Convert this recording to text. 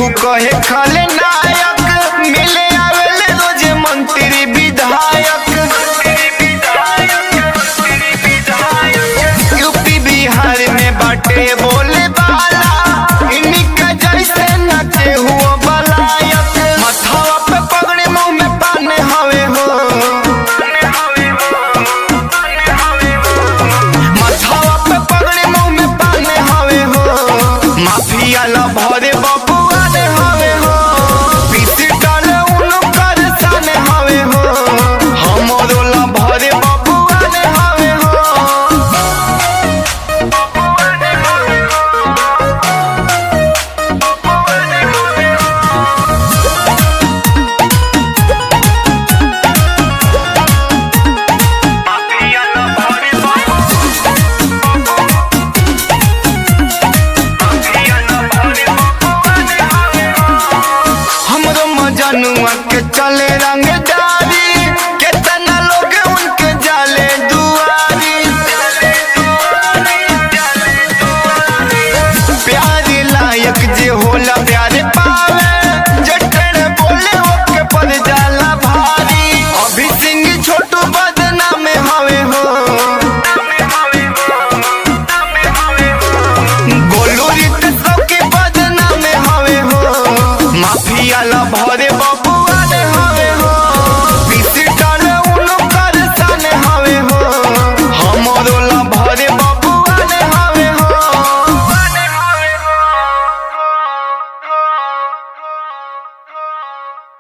केहू कहे खले नायक मिले आवेले रोजे मंत्री विधायक यूपी बिहार में बाटे बोले बाला इनका जैसे नाचे हुआ बलायक मथवा पे पगड़े मुंह में पाने हवे हो मथवा पे पगड़े मुंह में पाने हवे हो माफिया ला भरे बबुआ ने हवे हो पीसी डाले उनकर साने हवे हो हमरो ला भरे बबुआ ने हवे हो हमरो मजनुआ के चले रंग